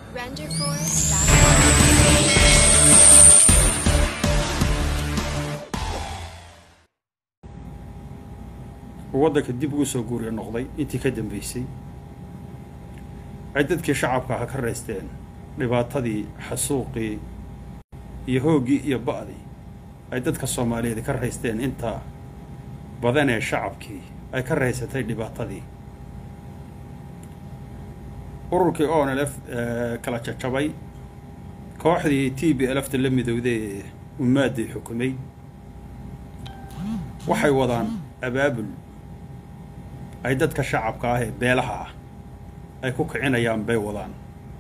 RenderForce.com. waddanka dib ugu soo guuriya noqday intii ka dambeysay ay dadkii shacabka aha ka raysteen dhibaatadii xasuuqii iyo hooggii iyo ba'dii ay dadka soomaaliyeed ka raysteen inta badan ee shacabkii ay ka raysatay dhibaatadii ururkii onlf kala jajabay kooxdii t b lfta la midowday ee umaaddii xukumay waxay wadaan abaabul ay dadka shacabka ah ee beelaha ah ay ku kicinayaan bay wadaan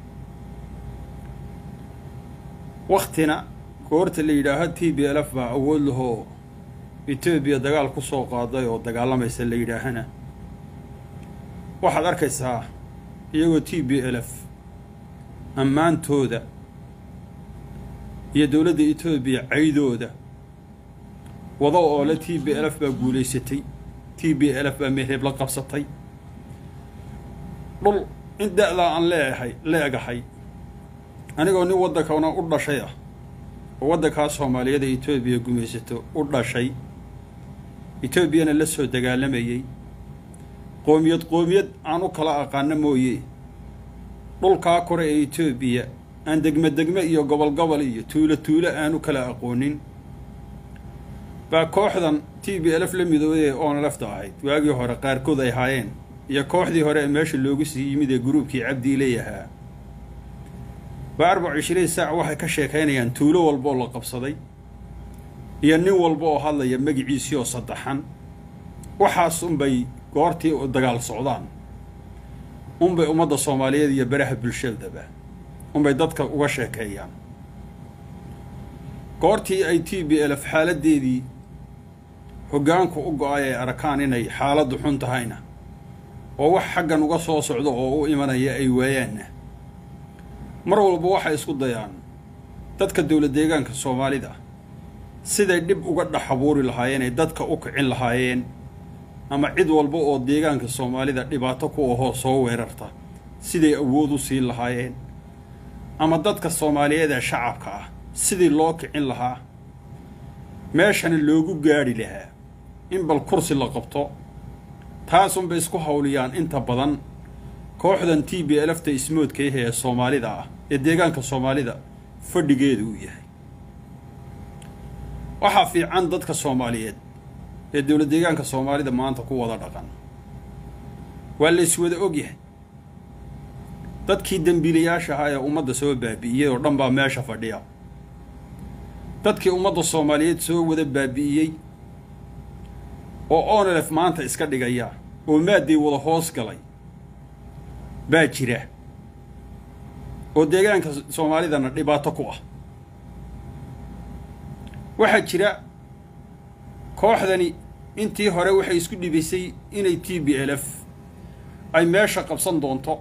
waktina goorta la yidhaaho t b lf baa awood lahoo etoobiya dagaal ku soo qaaday oo dagaalamaysa la yidhaahana waxaad arkaysaa iyagoo t b lf ammaantooda iyo dowladda etoobiya caydooda wado oo le t b lf baa guulaysatay t b lf baa meereeb la qabsatay dhul in da-daa aan leeahay leegahay anigoo nin waddankana u dhashay ah oo waddankaa soomaaliyada etoobiya gumaysato u dhashay etoobiyana la soo dagaalamayey qoomiyad qoomiyad aan u kala aqaano mooye dhulkaa kore ee etoobiya aan degme degme iyo gobol gobol iyo tuulo tuulo aan u kala aqoonin baa kooxdan t b lf la midoobay ee onlfta ahayd waagii hore qaarkood ay haayeen iyo kooxdii hore ee meesha loogu sii yimid ee gruubkii cabdiiley ahaa baa arbac ishriin saac waxay ka sheekaynayaan tuulo walba oo la qabsaday iyo nin walba oo hadlaya magiciisii oo saddexan waxaas unbay goortii dagaal socdaan unbay ummadda soomaaliyeed iyo baraha bulshadaba unbay dadka uga sheekeeyaan goortii ay t b lf xaaladeedii hoggaanku u go-ay ay arkaan inay xaaladdu xun tahayna oo wax xaggan uga soo socdo oo u imanaya ay waayaanna mar walba waxay isku dayaan dadka dowlad deegaanka soomaalida siday dhib uga dhex abuuri lahaayeen ay dadka u kicin lahaayeen ama cid walba oo deegaanka soomaalida dhibaato ku ahoo soo weerarta siday awood u siin lahaayeen ama dadka soomaaliyeed ee shacabka ah sidii loo kicin lahaa meeshana loogu gaadhi lahaa in bal kursi la qabto taasunbay isku hawliyaan inta badan kooxdan t b lfta ismoodkayah ee soomaalida ah ee deegaanka soomaalida fadhigeedu uu yahay waxaa fiican dadka soomaaliyeed ee dowlad deegaanka soomaalida maanta ku wada dhaqan waa la iswada ogyahay dadkii dembiilayaasha ahaa ee ummadda soo baabi'iyey oo dhan baa meesha fadhiya dadkii ummadda soomaaliyeed soo wada baabi'iyey oo onlf maanta iska dhigaya oo maaddii wada hoos galay baa jira oo deegaanka soomaalidana dhibaato ku ah waxaa jira kooxdani intii hore waxay isku dhibisay inay t b lf ay meesha qabsan doonto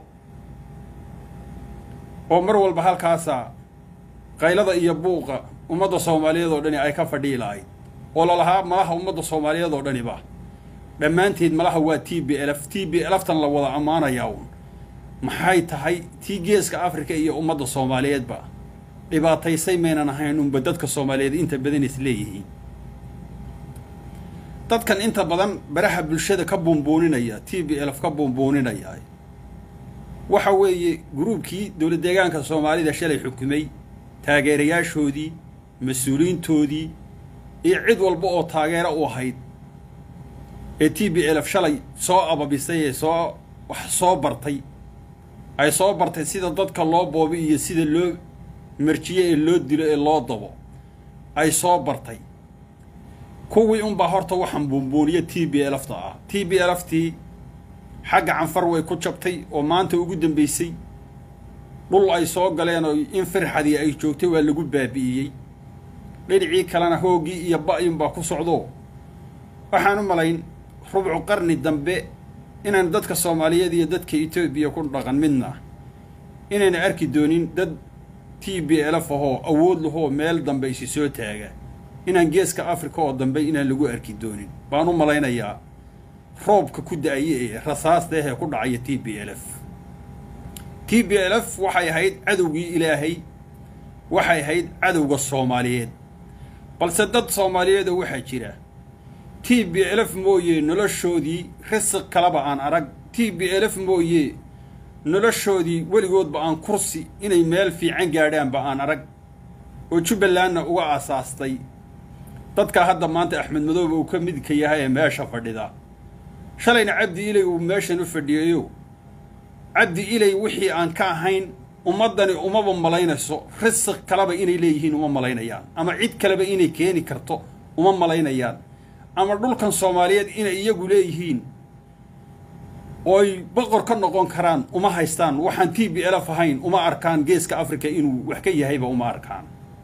oo mar walba halkaasaa qaylada iyo buuqa ummadda soomaaliyeed oo dhani ay ka fadhii lahayd oo lalahaa malaha ummadda soomaaliyeed oo dhaniba dhammaanteed malaha waa t b lf t b lftan la wada ammaanayaa uun maxay tahay tii geeska africa iyo ummadda soomaaliyeedba dhibaataysay maynan ahayn unba dadka soomaaliyeed inta badan is leeyihiin dadkan inta badan baraha bulshada ka buunbuuninaya t b lf ka buunbuuninaya waxa weeye gruubkii dowlad deegaanka soomaalida shalay xukumay taageerayaashoodii mas-uuliyiintoodii iyo cid walba oo taageero u ahayd ee t b lf shalay soo ababisay ee soo wax soo bartay ay soo bartay sida dadka loo boobi iyo sida loo marjiyo ee loo dilo ee loo dabo ay soo bartay kuwii unbaa horta waxaan buunbuuniya t b lfta ah t b lftii xagga canfar way ku jabtay oo maanta ugu dambeysay dhul ay soo galeen oo in firxadii ay joogtay waa lagu baabi'iyey dhinacii kalena hooggii iyo ba-yunbaa ku socdo waxaan u malayn rubcu qarni dambe inaan dadka soomaaliyeed iyo dadka etoobiya ku dhaqan midna inayna arki doonin dad t b lf ahoo awood lahoo meel dambe isi soo taaga inaan geeska africa oo dambe inaan lagu arki doonin baan u malaynayaa roobka ku da-aya ee rasaasta ahee ku dhacaya t b lf t b l f waxay ahayd cadowgii ilaahay waxay ahayd cadowga soomaaliyeed balse dad soomaaliyeedoo waxaa jira t b l f mooye noloshoodii risiq kaleba aan arag t b l f mooye noloshoodii weligoodba aan kursi inay meel fiican gaadhaanba aan arag oo jubbalandna uga aasaastay dadka hadda maanta axmed madoobe uu ka midka yahay ee meesha fadhida shalayna cabdi ilay uu meeshan u fadhiyayo cabdi ilay wixii aan ka ahayn ummaddani umaba malaynayso risiq kaleba inay leeyihiin uma malaynayaan ama cid kaleba inay keeni karto uma malaynayaan ama dhulkan soomaaliyeed inay iyagu leeyihiin ooy boqor ka noqon karaan uma haystaan waxaan t b lf ahayn uma arkaan geeska africa inuu wax ka yahayba uma arkaan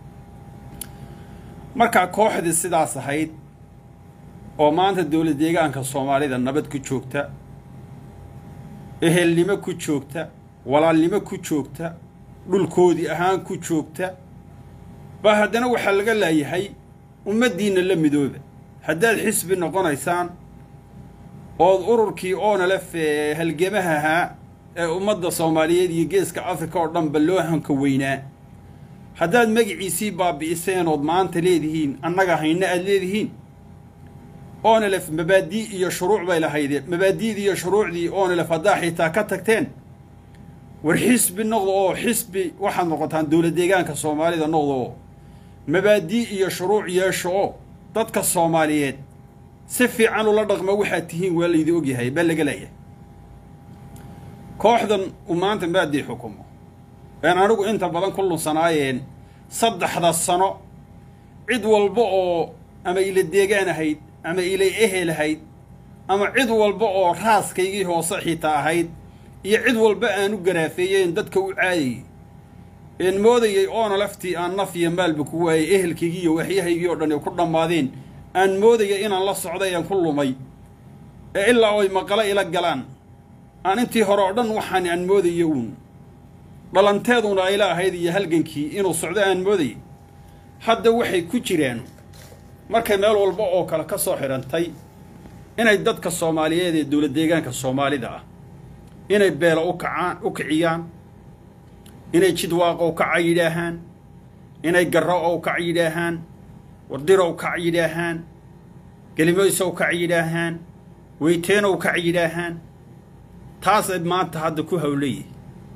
markaa kooxdii sidaas ahayd oo maanta dowlad deegaanka soomaalida nabad ku joogta ehelnimo ku joogta walaalnimo ku joogta dhulkoodii ahaan ku joogta baa haddana waxaa laga laayahay ummaddiinna la midooba haddaad xisbi noqonaysaan ood ururkii oonalef ee halgamaha ahaa ee ummadda soomaaliyeed iyo geeska africa oo dhanba loo hanka weynaa haddaad magiciisii baabi'iseen ood maanta leedihiin annaga hayna aad leedihiin oonalef mabaadii iyo shuruuc bay lahaydeen mabaadi'dii iyo shuruucdii oonalef haddaa xitaa ka tagteen war xisbi noqdo oo xisbi waxaad noqotaan dowlad deegaanka soomaalida noqdo oo mabaadii iyo shuruuc yeesho oo dadka soomaaliyeed si fiican ula dhaqma waxaad tihiin waa laydi ogyahay baa laga leeyahay kooxdan uu maanta maadii xukumo een anigu inta badan ku lunsanaayeen saddexda sano cid walba oo ama ila deegaan ahayd ama ilay ehel ahayd ama cid walba oo raaskaygii hoose xitaa ahayd iyo cid walba aan u garaafeeyeen dadka u caadayay een moodayay oona laftii aan naf iyo maalba ku waayay ehelkaygii iyo waxyahaygii oo dhan ay ku dhammaadeen aan moodaya inaan la socday aan ku lumay ee ilaa oy maqalo ila galaan aan intii hore oo dhan waxaan aan moodaya uun dhalanteeduna ayla ahayd iyo halgankii inuu socdo aan moodayay hadda waxay ku jiraan markay meel walba oo kale ka soo xidhantay inay dadka soomaaliyeed ee dowlad deegaanka soomaalida ah inay beelo u kacaan u kiciyaan inay jidwaaqow kaca yidhaahaan inay garro-ow kac yidhaahaan wardirow kac yidhaahaan gelimoysow kac yidhaahaan weyteenow kac yidhaahaan taasay maanta hadda ku hawlayihi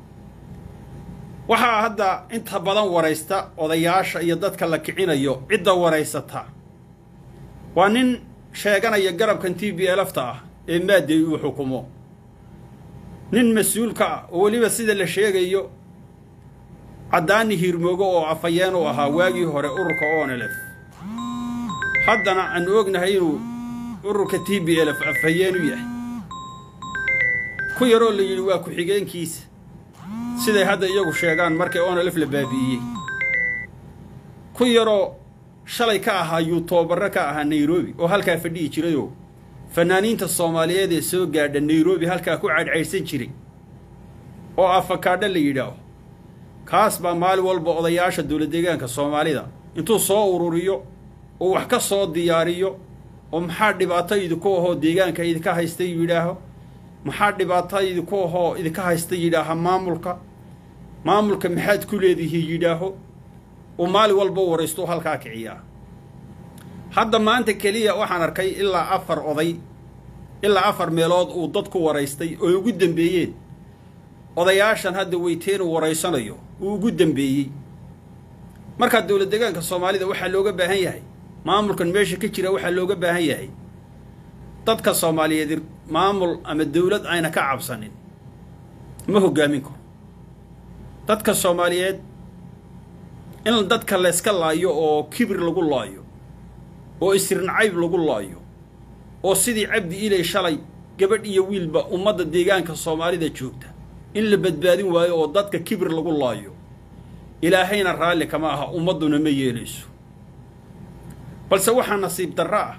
waxaa hadda inta badan waraysta odayaasha iyo dadka la kicinayo cidda waraysata waa nin sheeganaya garabkan t b lfta ah ee maadday uu xukumo nin mas-uulka ah oo weliba sida la sheegayo caddaani hiirmoogo oo afhayeen u ahaa waagii hore ururka onlf haddana aanu ognahay inuu ururka t b lf afhayeen u yahay ku yaroo la yidhi waa ku-xigeenkiisa siday hadda iyagu sheegaan markay onlf la baabi'iyey ku yaroo shalay ka ahaa yuutobarre ka ahaa nairobi oo halkaa fadhihi jirayoo fanaaniinta soomaaliyeed ee soo gaadha nairobi halkaa ku cadhcaydhsan jiray oo afakaadho la yidhaaho kaas baa maalin walba odayaasha dowlad deegaanka soomaalida intuu soo ururiyo oo wax ka soo diyaariyo oo maxaa dhibaato idinku ahoo deegaanka idinka haysta yidhaaho maxaa dhibaato idinku ahoo idinka haysta yidhaaha maamulka maamulka maxaad ku leedihiin yidhaaho uu maalin walba waraysto halkaa kiciyaa hadda maanta keliya waxaan arkay ilaa afar oday ilaa afar meelood uu dad ku waraystay oo ugu dambeeyeen odayaashan hadda weyteen uu waraysanayo uu ugu dambeeyey markaa dowlad deegaanka soomaalida waxaa looga baahan yahay maamulkan meesha ka jira waxaa looga baahan yahay dadka soomaaliyeed maamul ama dowlad ayna ka cabsanin ma hoggaamin karo dadka soomaaliyeed in dadka layska laayo oo kibir lagu laayo oo isirnacayb lagu laayo oo sidii cabdi ilay shalay gabadh iyo wiilba ummadda deegaanka soomaalida joogta in la badbaadin waayo oo dadka kibir lagu laayo ilaahayna raalli kama aha ummadduna ma yeelayso balse waxaa nasiib darro ah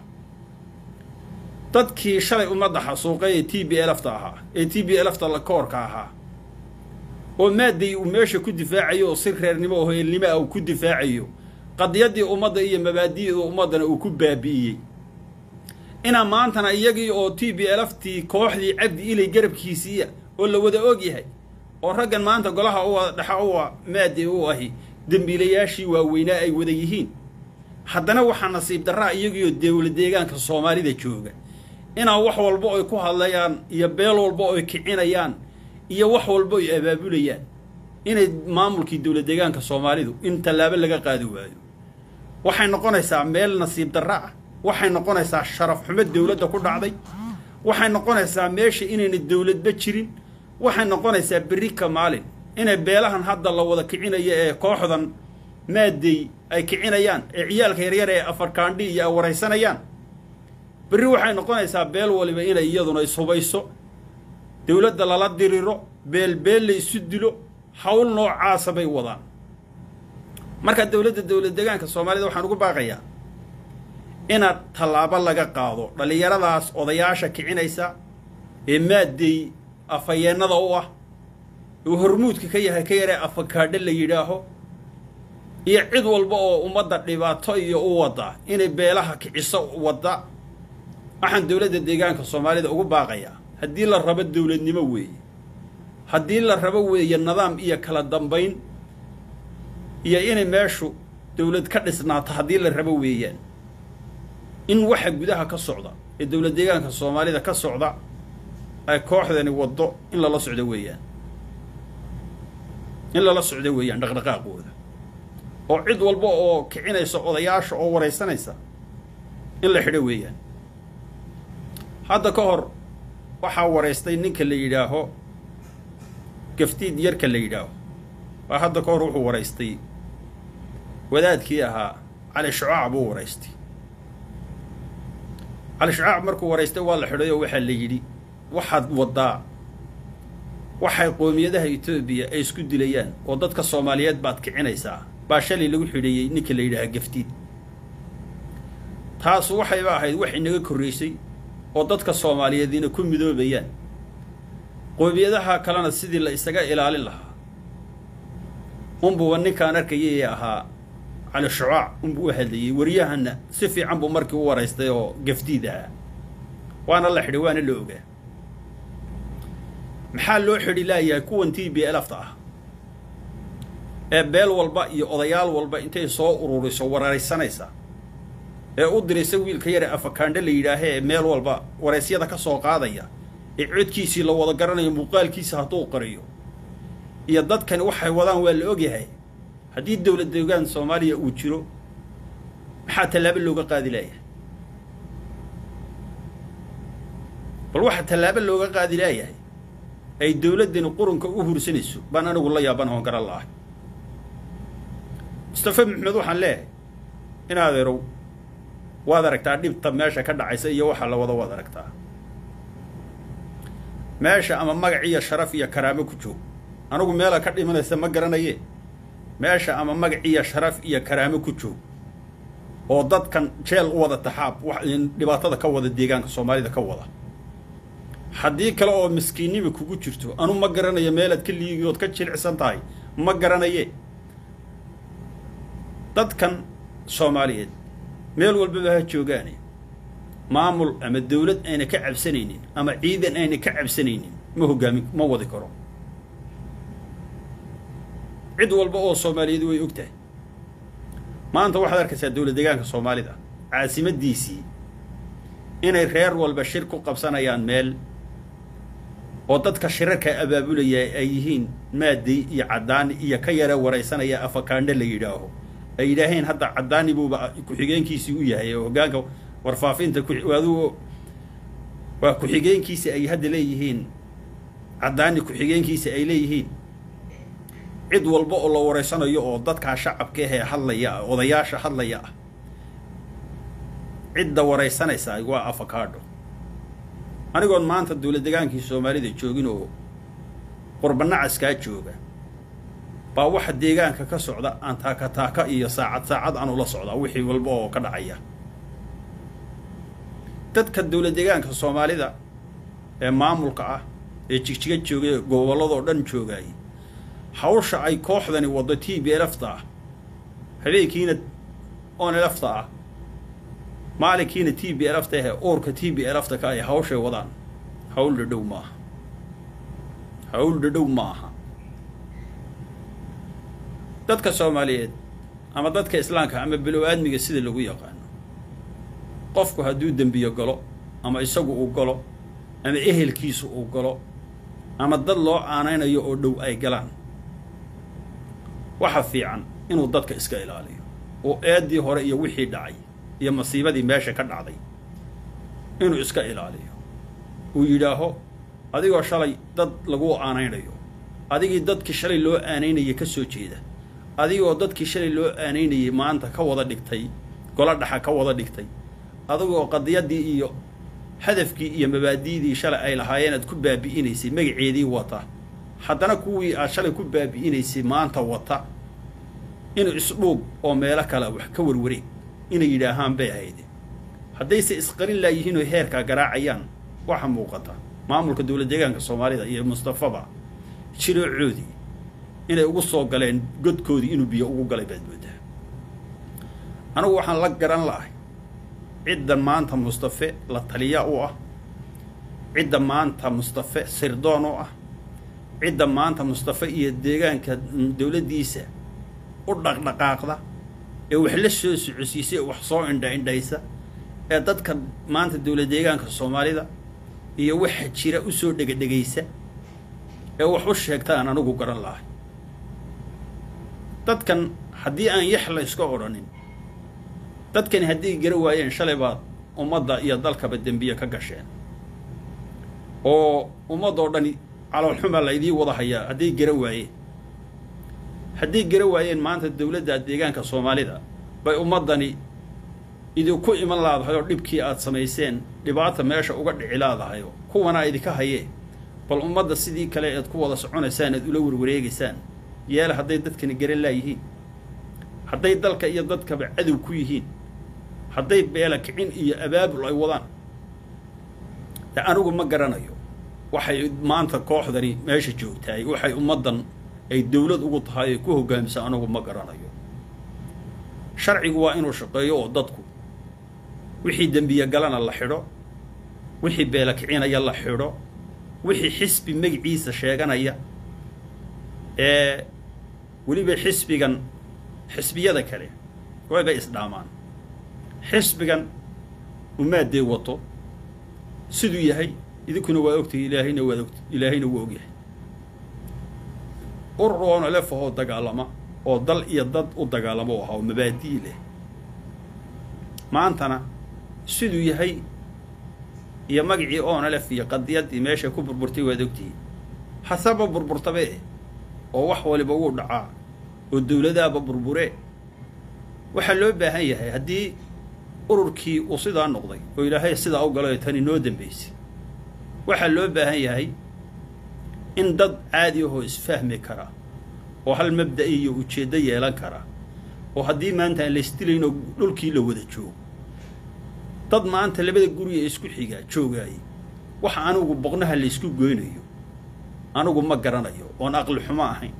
dadkii shalay ummadda xasuuqay ee t b lfta ahaa ee t b lfta koorka ahaa oo maadday uu meesha ku difaacayo oo si reernimo oo heelnimo ah uu ku difaacayo qadiyaddii ummadda iyo mabaadi'da ummaddana uu ku baabi'iyey inaa maantana iyagii oo t b lftii kooxdii cabdi ilay garabkiisiiya oo la wada og yahay oo raggan maanta golaha uwa dhexa uwa maadi u ahi dembiilayaashii waaweynaa ay wada yihiin haddana waxaa nasiib darraa iyagiyo dowla deegaanka soomaalida jooga inaa wax walba oy ku hadlayaan iyo beel walba oy kicinayaan iyo wax walba oy abaabulayaan inay maamulkii dowla deegaanka soomaalidu in tallaabo laga qaadi waayo waxay noqonaysaa meel nasiib darra ah waxay noqonaysaa sharaf xumo dowladda ku dhacday waxay noqonaysaa meesha inayna dowladba jirin waxay noqonaysaa berri ka maalin inay beelahan hadda la wada kicinayo ee kooxdan maadey ay kicinayaan ee ciyaalka yaryar ee afarkaandhi iyo ay waraysanayaan berri waxay noqonaysaa beel waliba inay iyaduna ishubayso dowladda lala diriro beelbeel la isu dilo hawl noocaasa bay wadaan marka dowladda dowlad deegaanka soomaalida waxaan ugu baaqayaa inaad tallaabo laga qaado dhallinyaradaas odayaasha kicinaysa ee maadey afayeennada u ah uu hormuudka ka yahay ka yaree afakaadho la yidhaaho iyo cid walba oo ummadda dhibaato iyo u wadda inay beelaha kiciso wadda waxaan dowladda deegaanka soomaalida ugu baaqayaa haddii la rabo dowladnimo weeye haddii la rabo weeye nidaam iyo kala dambayn iyo inay meeshu dowlad ka dhisnaato haddii la rabo weeyaan in waxa gudaha ka socda ee dowlad deegaanka soomaalida ka socda ay kooxdani waddo in lala socdo weeyaan in lala socdo weeyaan dhaqdhaqaaqooda oo cid walba oo kicinaysa odayaasha oo waraysanaysa in la xidho weeyaan hadda ka hor waxaa waraystay ninka la yidhaaho gaftiid yarka la yidhaaho waa hadda ka hor wuxuu waraystay wadaadkii ahaa cali shucaac buu waraystay cali shucaac markuu waraystay waa la xidhay oo waxaa la yidhi waxaad waddaa waxay qoomiyadaha etoobiya ay isku dilayaan oo dadka soomaaliyeed baad kicinaysaa baa shalay lagu xidheeyey ninka la yidhaaha gaftiid taasu waxayba ahayd wax inaga korraysay oo dadka soomaaliyeedina ku midoobayaan qoomiyadaha kalena sidii la isaga ilaalin lahaa unbuuba ninkaan arkayay ee ahaa cali shucaac unbuu u hadlayey waryahanna si fiican buu markii u waraystay oo gafdiid ahaa waana la xidhay waana la ogaa maxaa loo xidhi laayahay kuwan t b elafta ah ee beel walba iyo odayaal walba intay soo ururiso waraysanaysa ee u diraysa wiilka yare afakaandho la yidhaahee ee meel walba waraysyada ka soo qaadaya ee codkiisii la wada garanayo muuqaalkiisa hadduu qariyo iyo dadkani waxay wadaan waa la ogyahay haddii dowlad deegaan soomaaliya uu jiro maxaa tallaabo looga qaadi laayahay bal waxaa tallaabo looga qaadi laayahay ay dowladdani qurunka u hursanayso baan anigu la yaaban oon garan lahay mustafa maxmed waxaan leeyahay in adeerow waad aragtaa dhibta meesha ka dhacaysa iyo waxa la wada waad aragtaa meesha ama magac iyo sharaf iyo karaamo ku joog anigu meela ka dhimanaysa ma garanaye meesha ama magac iyo sharaf iyo karaamo ku joog oo dadkan jeel u wada taxaab wax dhibaatada ka wada deegaanka soomaalida ka wada haddii kale oo miskiinnima kugu jirto anu ma garanayo meelaad ka liigiyood ka jilicsan tahay ma garanaye dadkan soomaaliyeed meel walbaba ha joogaane maamul ama dawlad ayna ka cabsanaynin ama ciidan ayna ka cabsanaynin ma hoggaamin ma wadi karo cid walba oo soomaaliyeed way og tahay maanta waxaad arkaysaa dowlad deegaanka soomaalida caasimadiisii inay reer walba shir ku qabsanayaan meel oo dadka shirarka abaabulaya ay yihiin maadey iyo caddaani iyo ka yara waraysanaya afakaandho la yidhaaho ay yidhaaheen hadda caddaani buuba ku-xigeenkiisii u yahay oo hoggaanka warfaafinta adugu waa ku-xigeenkiisi ay hadda leeyihiin caddaani ku-xigeenkiisi ay leeyihiin cid walba oo la waraysanayo oo dadkaa shacabka ahee hadlaya ah odayaasha hadlaya ah cidda waraysanaysaa waa afakaadho anigoon maanta dowlad degaankii soomaalida joogin oo qurbanacaskaa jooga baa waxa deegaanka ka socda aan taaka taaka iyo saacad saacad aan ula socdaa wixii walba oo ka dhacaya dadka dowlad deegaanka soomaalida ee maamulka ah ee jigjiga jooga ee gobolladoo dhan joogaay hawsha ay kooxdani waddo t b lfta ah habeenkiina on lfta ah maalinkiina t b lfta ahe uurka t b lfta ka ay hawshay wadaan hawl dhadhow maaha hawl dhadhow ma aha dadka soomaaliyeed ama dadka islaamka ama bilow aadmiga sida lagu yaqaano qofku hadduu dembiyo galo ama isagu uu galo ama ehelkiisu uu galo ama dad loo aanaynayo oo dhow ay galaan waxa fiican inuu dadka iska ilaaliyo oo eeddii hore iyo wixii dhacay iyo masiibadii meesha ka dhacday inuu iska ilaaliyo uu yidhaaho adigoo shalay dad lagu aanaynayo adigii dadkii shalay loo aanaynayay ka soo jeeda adigoo dadkii shalay loo aanaynayay maanta ka wada dhigtay golo dhaxa ka wada dhigtay adigoo qadiyaddii iyo hadafkii iyo mabaadi'dii shalay ay lahaayeen aad ku baabi'inaysay magaceedii wata haddana kuwii aad shalay ku baabi'inaysay maanta wata inuu isdhuub oo meelo kale wax ka warwareeg inay yidhaahaan bay ahayde haddayse isqarin laayihiin oo heerkaa garaacayaan waxa muuqata maamulka dowlad deegaanka soomaalida iyo mustafaba jiroocoodii inay ugu soo galeen godkoodii inuu biyo ugu galay baad moodaa anigu waxaan la garan la'ahay ciddan maanta mustafe la taliya u ah cidda maanta mustafe sirdoon u ah cidda maanta mustafe iyo deegaanka dowladdiisa u dhaqdhaqaaqda ee wax la soo socodsiisa ee wax soo indha indhaysa ee dadka maanta dowlad deegaanka soomaalida iyo waxa jira u soo dhegadhegaysa ee wax u sheegtaan anigu garan lahay dadkan haddii aan yax la iska odhanin dadkani hadday gara waayeen shalay baad ummadda iyo dalkaba dembiye ka gasheen oo ummadoo dhani caloolxumaa la idiin wada hayaa hadday gara waayeen hadday gara waayeen maanta dowladda deegaanka soomaalida bay ummaddani idinku iman laadahay oo dhibkii aad samayseen dhibaata meesha uga dhici laadahayo kuwanaa idinka hayee bal ummadda sidii kale ead ku wada soconaysaan aad ula warwareegaysaan yeela hadday dadkani garan laayihiin hadday dalka iyo dadkaba cadow ku yihiin hadday beela kicin iyo abaabul ay wadaan de anigu ma garanayo waxay maanta kooxdani meesha joogtahay waxay ummaddan ay dowlad ugu tahay ay ku hoggaamisa anigu ma garanayo sharcigu waa inuu shaqeeyo oo dadku wixii dembiye galana la xidho wixii beela kicinaya la xidho wixii xisbi magiciisa sheeganaya ee weliba xisbigan xisbiyada kale waybay isdhaamaan xisbigan umaadee wato siduu yahay idinkuna waa ogtahay ilaahayna waad ogta ilaahayna waa ogyahay urur oona lefahoo dagaalama oo dal iyo dad u dagaalamo u ahaa oo mabaadii leh maantana siduu yahay iyo magacii oona lef iyo qadiyaddii meeshay ku burburtay waad ogtihiin hasaba burburtabe oo wax waliba wuu dhacaa oo dowladaaba burburee waxaa loo baahan yahay haddii ururkii uu sidaa noqday oo ilaahay sidaa u galay tani noo dambaysay waxaa loo baahan yahay in dad caadi ahoo isfahmi kara oo hal mabda'i iyo ujeeddo yeelan kara oo haddii maanta aan laysdilaynoo dhulkii la wada joogo dad maanta labada guriga isku xigaa joogaayay waxa anigu boqnaha laysku goynayo anigu ma garanayo oon aqli xumo ahayn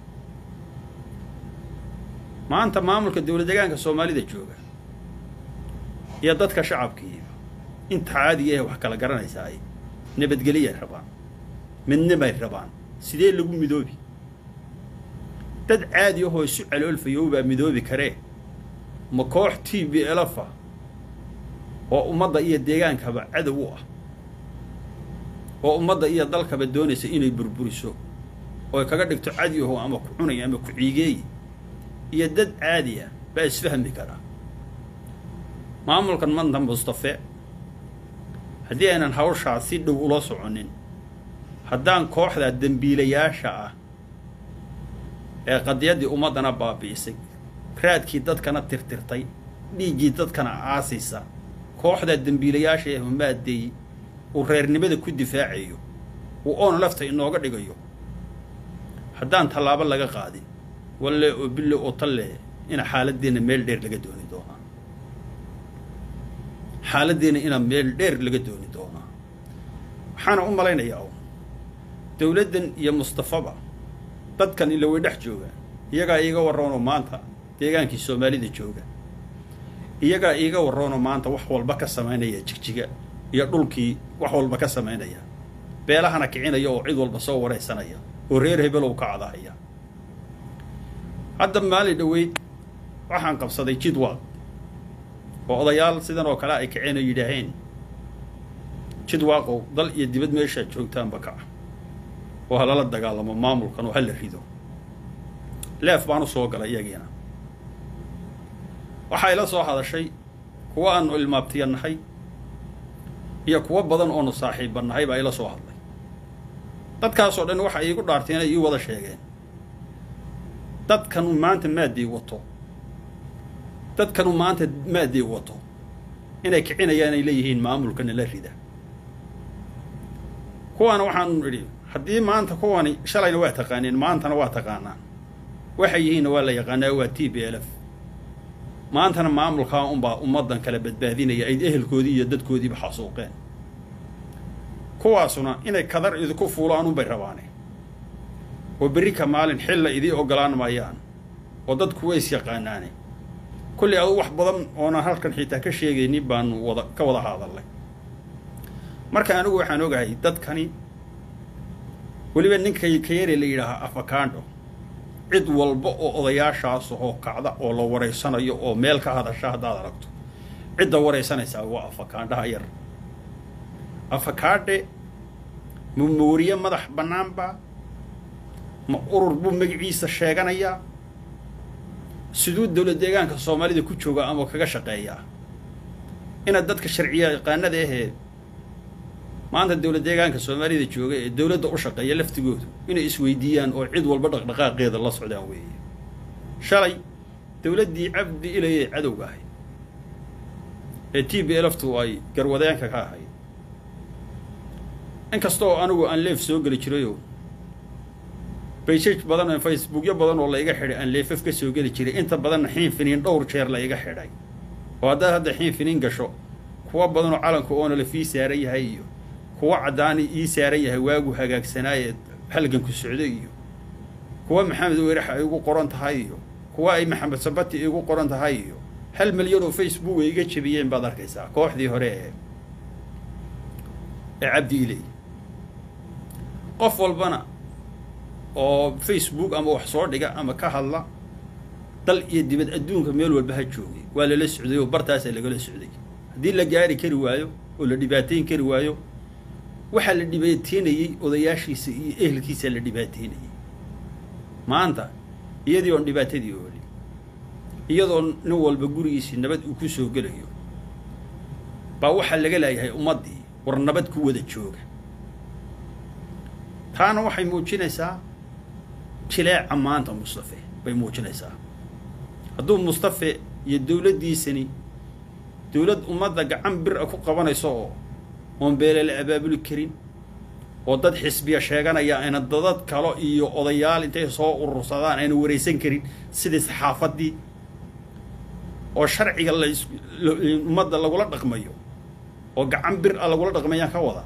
maanta maamulka dowlad deegaanka soomaalida jooga iyo dadka shacabkiiba inta caadiga ah wax kala garanaysaa ay nabadgeliyay rabaan midnimay rabaan sidee lagu midoobi dad caadi ahoo isu caloolfayow baa midoobi karee ma koox t b elefa oo ummadda iyo deegaankaba cadow u ah oo ummadda iyo dalkaba doonaysa inay burburiso ooy kaga dhigto cadi aho ama ku cunay ama ku ciigeey iyo dad caadi ah baa isfahmi karaa maamulkan manta mustafe haddii aynan hawshaa si dhow ula soconin haddaan kooxda dembiilayaasha ah ee qadiyaddii ummaddana baabi'isay raadkii dadkana tirtirtay dhiiggii dadkana aasaysa kooxdaa dembiilayaasha ee humaadeey uu reernimada ku difaacayo uu oon lafta inooga dhigayo haddaan tallaabo laga qaadin walle oo bille oo talle ina xaaladeenna meel dheer laga dooni doonaa xaaladeenna ina meel dheer laga dooni doonaa waxaana u malaynayaa un dowladdan iyo mustafaba dadkan ila way dhex joogaan iyagaa iiga warroonoo maanta deegaankii soomaalida jooga iyagaa iiga warroonoo maanta wax walba ka samaynaya jigjiga iyo dhulkii wax walba ka samaynaya beelahana kicinaya oo cid walba soo waraysanaya oo reer hebelow ka cadahaya hadda maalin dhoweyd waxaan qabsaday jidwaaq oo odayaal sidan oo kale ay kaceen oo yidhaaheen jidwaaqow dal iyo dibad meeshaad joogtaanba kaca oo ha lala dagaalamo maamulkan oo ha la rido leef baan u soo galay iyagiina waxaa ila soo hadashay kuwa aanu ilmaabtiya nahay iyo kuwo badan oonu saaxiibba nahay baa ila soo hadlay dadkaasoo dhan waxa iigu dhaarteen ay ii wada sheegeen dadkanu maanta maaddii wato dadkanu maanta maaddii wato inay kicinayaan ay leeyihiin maamulkana la rida kuwaana waxaanu idhi haddii maanta kuwani shalayna waa taqaaneen maantana waa taqaanaan waxay yihiinna waa la yaqaanaa waa t b l f maantana maamulkaa unbaa ummaddan kala badbaadinaya ay ehelkoodii iyo dadkoodiiba xasuuqeen kuwaasuna inay kadar idinku fuulaan unbay rabaane oo berri ka maalin xilla idii oggolaan maayaan oo dadku ways yaqaanaane kolley adu wax badan oonan halkan xitaa ka sheegaynin baanu wada ka wada hadallay marka anigu waxaan ogahay dadkani weliba ninka kayare la yidhaahaa afakaandho cid walba oo odayaashaas oo kacda oo la waraysanayo oo meel ka hadasha haddaad aragto cidda waraysanaysaa waa afakaandhaha yar afakaadhe ma mooriye madax bannaanba ma urur buu magaciisa sheeganayaa siduu dowlad deegaanka soomaalida ku jooga ama kaga shaqeeyaa inaad dadka sharciya yaqaanada ahee maanta dowlad deegaanka soomaalida jooga ee dowladda u shaqeeya laftigoodu inay isweydiiyaan oo cid walba dhaqdhaqaaqeeda la socdaan weeye shalay dowladdii cabdi ilayee cadowga ahayd ee t b lftu ay garwadeenka ka ahayd inkasta oo anigu aan leef soo geli jirayoo baysaj badan oo facebookyo badan oo la iga xidhay aan leefaf ka soo geli jiray inta badanna xiin finiin dhowr jeer la iga xidhay oo haddaad hadda xiin finiin gasho kuwa badanoo calanka oona la fii saaran yahay iyo kuwa caddaani ii saaran yahay waagu hagaagsanaaye halganku socdo iyo kuwa maxamed werax ay igu qoran tahay iyo kuwa ay maxamed sabati igu qoran tahay iyo hal milyan oo facebook ay iga jebiyeen baad arkaysaa kooxdii hore ee ee cabdi iley qof walbana oo facebook ama wax soo dhiga ama ka hadla dal iyo dibad adduunka meel walba ha joogay waa lala socday oo bartaasaa lagala socday haddii la gaari kari waayo oo la dhibaateyn kari waayo waxaa la dhibaateynayey odayaashiisa iyo ehelkiisaa la dhibaateynayey maanta iyadii oon dhibaatadii ooli iyadoo nin walba gurigiisii nabad uu ku soo gelayo baa waxaa laga leeyahay ummaddii war nabad ku wada jooga taana waxay muujinaysaa jileeca maanta mustafe bay muujinaysaa hadduu mustafe iyo dowladdiisani dowlad ummadda gacan bir a ku qabanayso oo oon beele la abaabuli karin oo dad xisbiya sheeganaya ayna dadad kalo iyo odayaal intay soo urursadaan ayna waraysan karin sidii saxaafaddii oo sharciga la ummadda lagula dhaqmayo oo gacan bir a lagula dhaqmayaan ka wada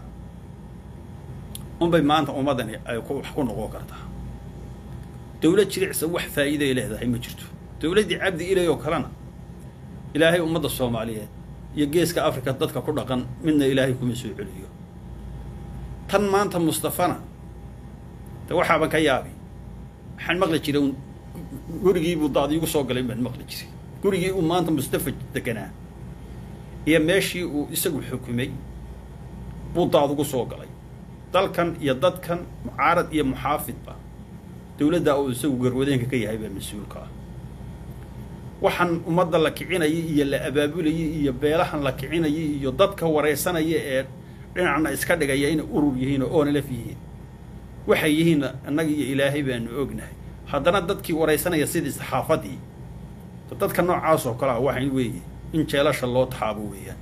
unbay maanta ummaddani ay wax ku noqon kartaa dowlad jiricsan wax faa'iiday leedahay ma jirto dowladdii cabdi ilay oo kalena ilaahay ummadda soomaaliyeed iyo geeska africa dadka ku dhaqan midna ilaahay kuma soo celiyo tan maanta mustafana de waxaaban ka yaabi waxaan maqli jiray un gurigiibuu daad iigu soo galay baan maqli jiray gurigii uu maanta mustafa deganaa iyo meeshii uu isagu xukumay buu daad ugu soo galay dalkan iyo dadkan mucaarad iyo muxaafidba dowladdaa uu isagu garwadeenka ka yahay baa mas-uulka ah waxaan ummadda la kicinayay iyo la abaabulayay iyo beelahan la kicinayay iyo dadka waraysanaya ee dhinacna iska dhigaya inay urur yihiin oo oonalaf yihiin waxay yihiin annaga iyo ilaahay baanu ognahay haddana dadkii waraysanaya sidii saxaafaddii dadka noocaas oo kale ah waxay weeye in jeelasha loo taxaabo weeyaan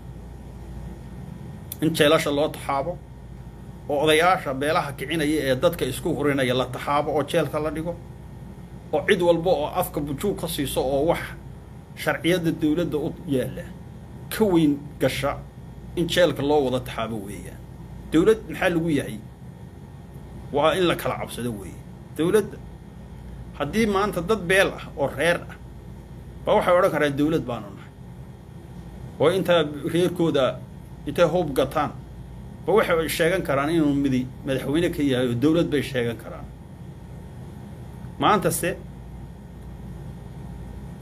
in jeelasha loo taxaabo oo odayaasha beelaha kicinaya ee dadka isku hurinaya la taxaabo oo jeelka la dhigo oo cid walba oo afka bujuug ka siiso oo wax sharciyadda dowladda u yaalla ka weyn gasha in jeelka loo wada taxaabo weeyaan dowlad maxaa lagu yahay waa in la kala cabsado weeye dowladda haddii maanta dad beel ah oo reer ah ba waxay odhan karaan dowlad baanu nahay oo intaa reerkooda intay hub gataan ba waxay sheegan karaan inuu midi madaxweyne ka yahay oo dowlad bay sheegan karaan maantase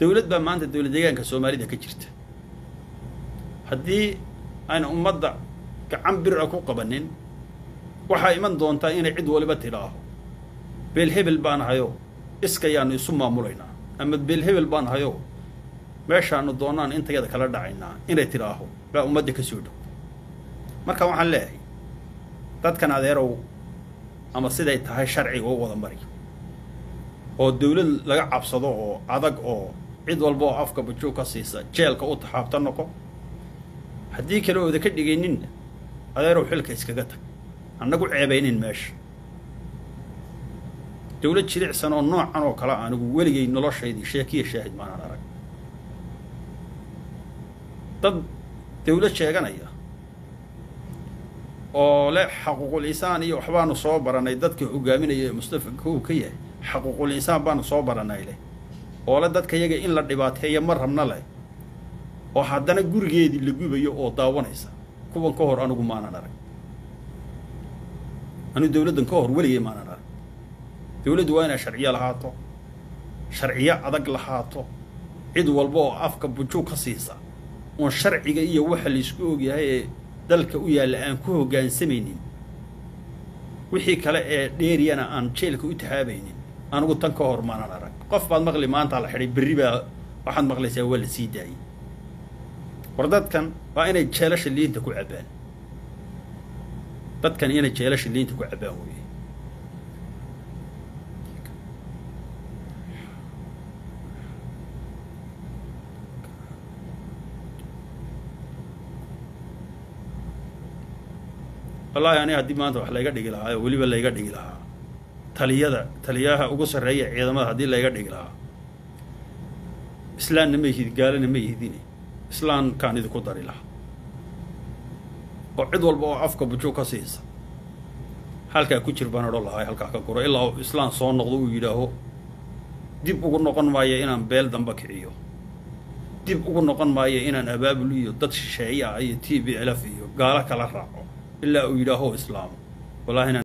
dowlad baa maanta dowlad deegaanka soomaalida ka jirta haddii aan ummadda gacan bir a ku qabanin waxaa iman doontaa inay cid waliba tidhaaho beel hebel baan hayo iskayaanu isu maamulaynaa ama beel hebel baan hayo meeshaanu doonaan intayada kala dhacaynaa inay tidhaaho baa ummadda ka soo dhow marka waxaan leeyahay dadkan adeerow ama siday tahay sharciga u wada mari oo dawlad laga cabsado oo adag oo cid walba oo afka bajuug ka siisa jeelka u taxaabta noqo haddii kale ooda ka dhigayninna adeerow xilka iskaga tag annagu ceebaynin meesha dawlad jilicsan oo noocan oo kale anigu weligay noloshaydii sheekiya shaahid maanaan arag dad dawlad sheeganaya oo leh xaquuqul insaan iyo waxbaanu soo baranay dadka hogaaminaya ee mustafa kow ka yahay xaquuqul insaan baanu soo baranay leh oo le dadka yaga in la dhibaateeya ma rabna leh oo haddana gurigeedii la gubayo oo daawanaysa kuwan ka hor anigu maanan arag anigu dawladdan ka hor weligay maanan arag dawladdu waa inay sharciyo lahaato sharciyo adag lahaato cid walba oo afka bujuug ka siisa oon sharciga iyo waxa laysku ogyahay ee dalka u yaalla aan ku hoggaansamaynin wixii kale ee dheeriyana aan jeelka u tahaabaynin anigu tan ka hor maanan arag qof baad maqli maanta la xidhay berri baa waxaad maqlaysaa waa la sii daayey war dadkan waa inay jeelasha liinta ku cabbaan dadkan inay jeelasha liinta ku cabbaan weeye wallaahi ani haddii maanta wax layga dhigi lahaa oo weliba layga dhigi lahaa taliyada taliyaha ugu sarreeya ciidamada haddii layga dhigi lahaa islaamna ma yihid gaalana ma yihidine islaamkaan idinku dari lahaa oo cid walba oo afka bujuug ka siisa halkaa ku jir baan odhan lahaa halkaa ka guro ilaa uu islaam soo noqdo uu yidhaaho dib ugu noqon maayo inaan beel damba kiciyo dib ugu noqon maayo inaan abaabul iyo dad shisheeye ah iyo t b lf iyo gaalo kala raaco ilaa uu yidhaaho islaamo wallahi